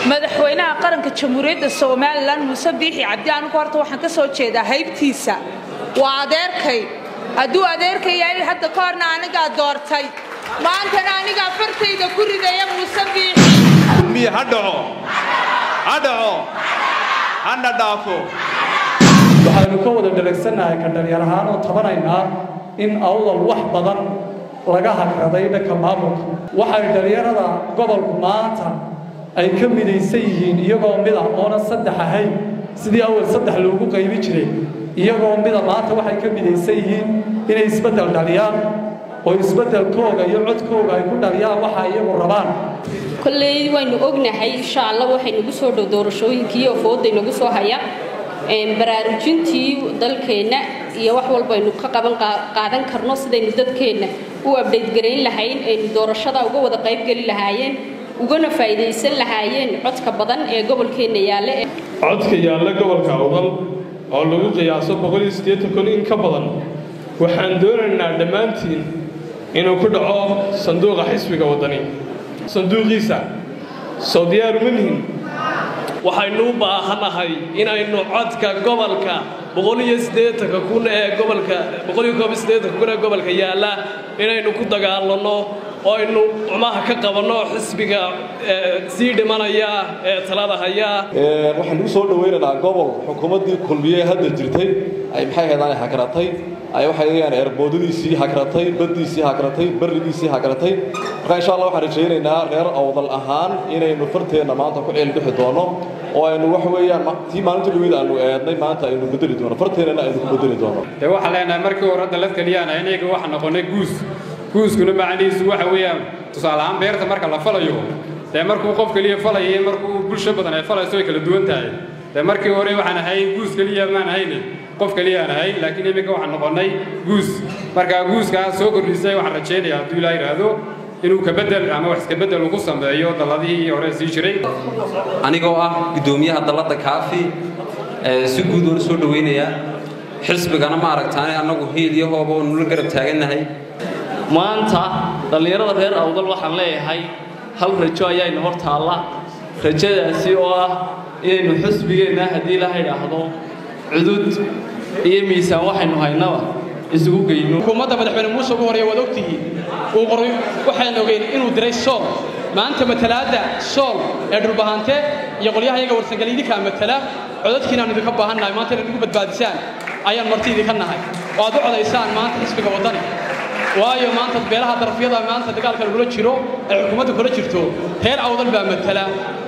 madaxweynaha qaranka jamhuuriyadda somalilan muuse biixi cabdi anigu horta waxaan ka soo jeedaa haybtiisa waa adeerkay hadduu adeerkay yahay hadda ka horna anigaa doortay maantana anigaa fartayda ku ridaya muuse biixi miye ha dhaco ha dhaco hana dhaafo waxaynu ka wada dharagsannahay ka dhalyar ahaan oo tabanaynaa in awdal wax badan laga hagraday dhanka maamulka waxay dhalinyarada gobolku maanta ay ka midaysan yihiin iyagoo mida oona saddex ahayn sidii awal saddex loogu qaybi jiray iyagoo mida maanta waxay ka midaysan yihiin inay isbeddel dhaliyaan oo isbeddelkooga iyo codkooga ay ku dhaliyaan waxa iyagu rabaan kolley waynu ognahay insha allah waxay nagu soo dhow doorashooyinkii oo fooday nagu soo haya baraarujintii dalkeenna iyo wax walbaynu ka qaban qaadan karno sidaynu dadkeenna u abdhayt garayn lahayn aynu doorashada uga wada qaybgeli lahaayeen ugana faa'iidaysan lahaayeen codka badan ee gobolkeenna yaalla codka yaalla gobolka awdal oo lagu qiyaaso kun in ka badan waxaan doonaynaa dhammaantiin inuu ku dhaco sanduuqa xisbiga waddani sanduuqiisa soo diyaaru ma nihin waxaynu u baahanahay inaynu codka gobolka kun ee gobolka kun ee gobolka yaalla inaynu ku dagaalanno oo aynu cumaha ka qabanno xisbiga sii dhimanaya ee talada haya waxaan ugu soo dhawaynaynaa gobol xukuumaddii kulmiye hadda jirtay ay maxay ahaydaan hakratay ay waxay leeyahaan eerboodadiisii hakratay baddiisii hakratay barrigiisii hakratay marka insha allah waxaan rajaynaynaa reer awdal ahaan inaynu farteenna maanta ku ceelbixi doono oo aynu wax weeyaan tii maalinta dhaweyd aanu eednay maanta aynu bedeli doono farteennana aynu ku bedeli doono dee waxaan leenahay markii hore dalad keliyaan inaga waxa noqonay guus guuskuna macnihiisu waxa weeyaan tusaale ahaan beerta marka la falayo dee markuu qof keliya falaya iyo markuu bulsho badan ay falayso way kala duwan tahay dee markii hore waxaan ahayn guus keliya maan ahayne qof keliyaan ahayn laakiin iminka waxaan noqonnay guus marka guuskaa soo kordhisay waxaan rajaynayaa hadduu ilaa yidhaahdo inuu kabedel ama wax iskabedel ugu sameeyo dalladihii hore sii jiray anigoo ah guddoomiyaha dalladda kaafi si guud oona soo dhawaynayaa xisbigana ma aragtaane annagu hiil iyo hooba oo nula garab taagannahay maanta dhallinyarada reer awdal waxaan leeyahay hal rajo ayaaynu hor taalla rajadaasi oo ah inaynu xusbigeenna haddii la idhaahdo cudud iyo miisaan waxaynu haynaba isugu geyno xukuumadda madaxweyne muuse ugu horeeya waad ogtihiin uu qoray waxaan ogeyn inuu diray sool maanta matalaadda sool ee dhulbahante iyo qolyaha iyaga warsangeli idinkaa matala codadkiina aanu idinka baahannahay maanta inaad igu badbaadisaan ayaan marti idinka nahay oo aad u codaysaan maanta xisbiga waddani waayo maanta beelaha darafyada maanta dagaalka lagula jiro ay xukuumadda kula jirto reer awdal baa matala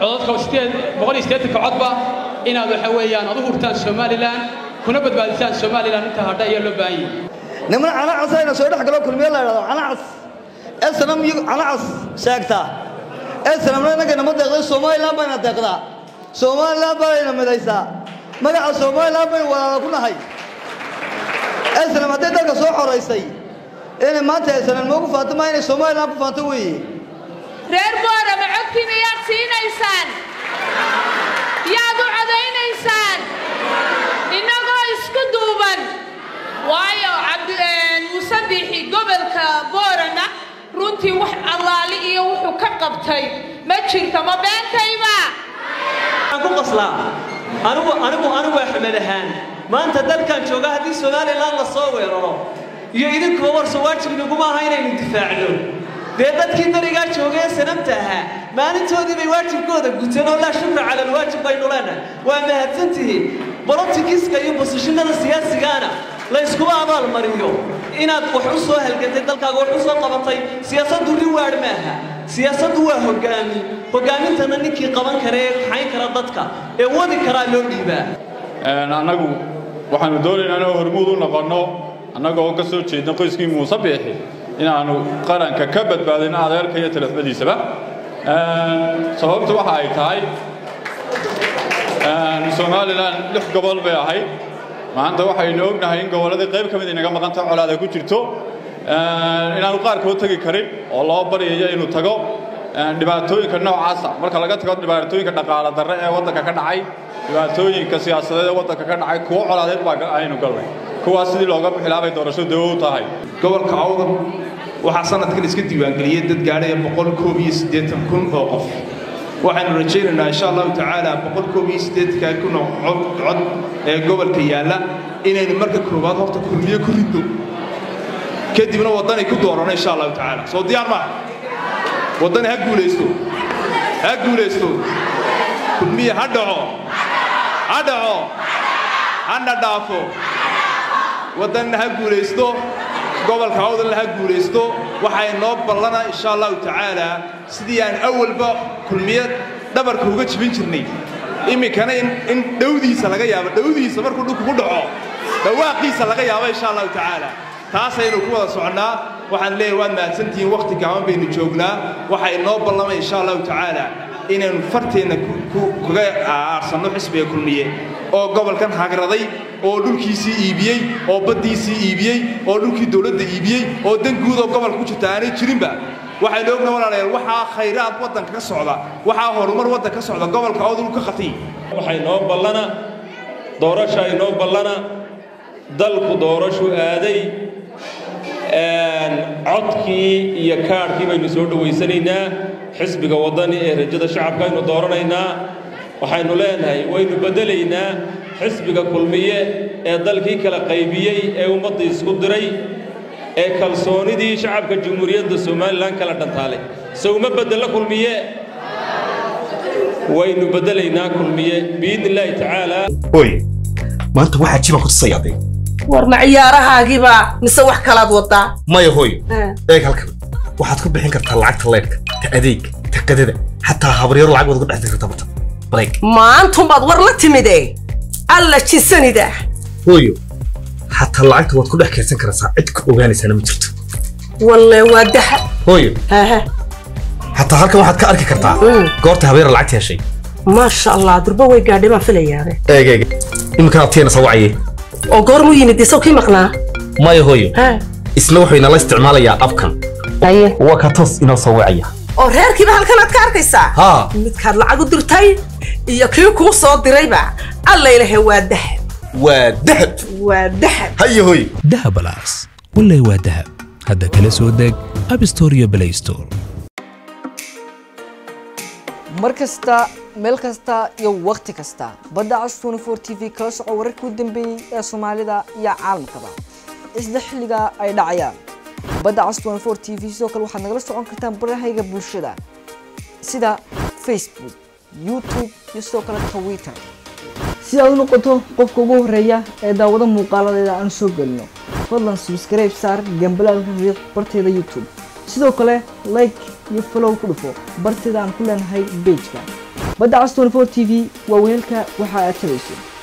codadka codba inaad waxa weeyaan ad u hurtaan somalilan kuna badbaadisaan somalilan inta hadha ayaa loo baahan yahay niman canacas ayna soo dhex galo kulmiye la idhahdo canacas esanam iyo canacas sheegtaa esanamna innagayna ma deeqday somalilan bayna deeqdaa somalilan baanayna midaysaa magaca somalilan baynu walaala ku nahay esanam hadday dalka soo xoraysay inay maanta esanam noogu faanto maa inay somalilan ku faanto weeye reer boorama codkiina yaad siinaysaan yaad u codaynaysaan innagoo isku duuban waayo muuse biixi gobolka boorama runtii wax allaali iyo wuxuu ka qabtay ma jirto ma beentayba waxaan ku qaslaa anigu anigu anigu axmed ahaan maanta dalkan jooga haddii somalilan la soo weeraro iyo idinkuba warso waajib inaguma aha inaynu difaacno dee dadkii darigaa joogee sanamta ahaa maalintoodii bay waajibkooda guteen oo laa shukra cala alwaajib baynu leenahay waa mahadsantihiin bolotikiska iyo bosishinada siyaasigana la yskuma abaalmariyo inaad wax u soo halgantay dalkaaga wax u soo qabatay siyaasaddu riwaadh maaha siyaasaddu waa hoggaamin hoggaamintanna ninkii qaban kara ee kaxayn kara dadka ee wadi karaa loo dhiibaa annagu waxaanu doonaynaa inuu hormuud u noqonno annagoo ka soo jeedna qoyskii muuse biixi inaannu qaranka ka badbaadino adeerka iyo talafmadiisaba sababtu waxa ay tahay somalilan lix gobol bay ahayd maanta waxaynu ognahay in gobolladii qayb ka mid inaga maqanta colaada ku jirto inaanu qaarkood tegi karin oo loo baryayo inuu tago dhibaatooyinka noocaasa marka laga tago dhibaatooyinka dhaqaale darre ee waddanka ka dhacay dhibaatooyinka siyaasadeed ee waddanka ka dhacay kuwo colaadeed baa aynu galnay kuwaas sidii looga bixilaabay doorasho dawo u tahay gobolka awdal waxaa sanadkan iska diiwaangeliyey dad gaadhaya boqol koob iyo siddeetan kun oo qof waxaanu rajaynaynaa insha allahu tacaala boqol koob iyo siddeedka kun oo cod cod ee gobolka yaalla inaynu marka koowaad horta kulmiye ku ridno kadibna waddanay ku doorano insha allahu tacaala soo diyaar maaha waddani ha guulaysto ha guulaysto kulmiye ha dhaco ha dhaco hana dhaafo waddanna ha guulaysto gobolka awdalna ha guulaysto waxay noo ballana insha allahu tacaala sidii aan awalba kulmiye dhabarka uga jibin jirnay iminkana in dhowdiisa laga yaabo dhowdiisa markuu dhulku ku dhaco dhawaaqiisa laga yaabo insha allahu tacaala taasaynu ku wada soconnaa waxaan leeyahay waad mahadsantihiin wakhti gaaban baynu joognaa waxay noo ballamay insha allahu tacaala inaynu farteenna kaga aarsanno xisbiga kulmiye oo gobolkan hagraday oo dhulkiisii iibiyey oo baddiisii iibiyey oo dhulkii dowladda iibiyey oo dan guud oo gobolka ku jirta aanay jirinba waxaynu ogna walaalayaal waxaa khayraad waddanka ka socda waxaa horumar waddanka ka socda gobolka awdal ka qatiy waxay noo ballana doorasha ay noo ballana dalku doorashu aaday codkii iyo kaadhkii baynu soo dhowaysanaynaa xisbiga waddani ee rajada shacabka aynu dooranaynaa waxaynu leenahay waynu beddelaynaa xisbiga kulmiye ee dalkii kala qaybiyey ee ummadda isku diray ee kalsoonidii shacabka jamhuuriyadda somalilan kala dhantaalay se uma beddelo kulmiye waynu beddelaynaa kulmiye biidni illaahi tacaala hoy maanta waxaa jiban ku tusayaaday war ma ciyaarahaagiiba mise wax kalaad wadaa maya hooy eeg halkan waxaad ku bixin kartaa lacagta leedhka ta adeeg ta qadada xataa habaryaro lacag waad uga dhex dirta bata bareeg maantumbaad war la timide alla jisanida hooyo xataa lacagta waad ku dhex kaydsan karaysaa cid ku ogaanaysaana ma jirto walle waa daha hooyo xataa halkan waxaad ka arki kartaa goorta habeera lacagta heshay maasha allah durba way gaadhay baan filayaabe eeg eeg iminkanaad tiyana soo wacaye oo goormuu yimid isaw kii maqnaa maya hooyo isna wuxuu inala isticmaalayaa abkan waa ka toos inoo soo wacaya oo reerkiiba halkanaad ka arkaysaa haa midkaad lacag u dirtay iyo kii kuu soo dirayba alla ilahe waa dahab waa dahab waa dahab haye hooy dahabalaas wallay waa dahab hadda kala soo deg abstore iyo play store mar kasta meel kasta iyo wakhti kasta badda cas tnfor t v kala soco wararkii u dambeeyey ee soomaalida iyo caalamkaba isla xilliga ay dhacayaan badda cas tnfor t v sidoo kale waxaad nagala socon kartaan barahayga bulshada sida facebook youtube iyo sidoo kale twitter si aad u noqoto qofka ugu horeeya ee daawado muuqaaladeeda aan soo gelino fadlan subscribe saar gambalaalka riix barteeda youtube sidoo kale like iyo follow ku dhufo barteeda aan ku leenahay bejka badda cas 24 t v waa weelka waxa aad tabayso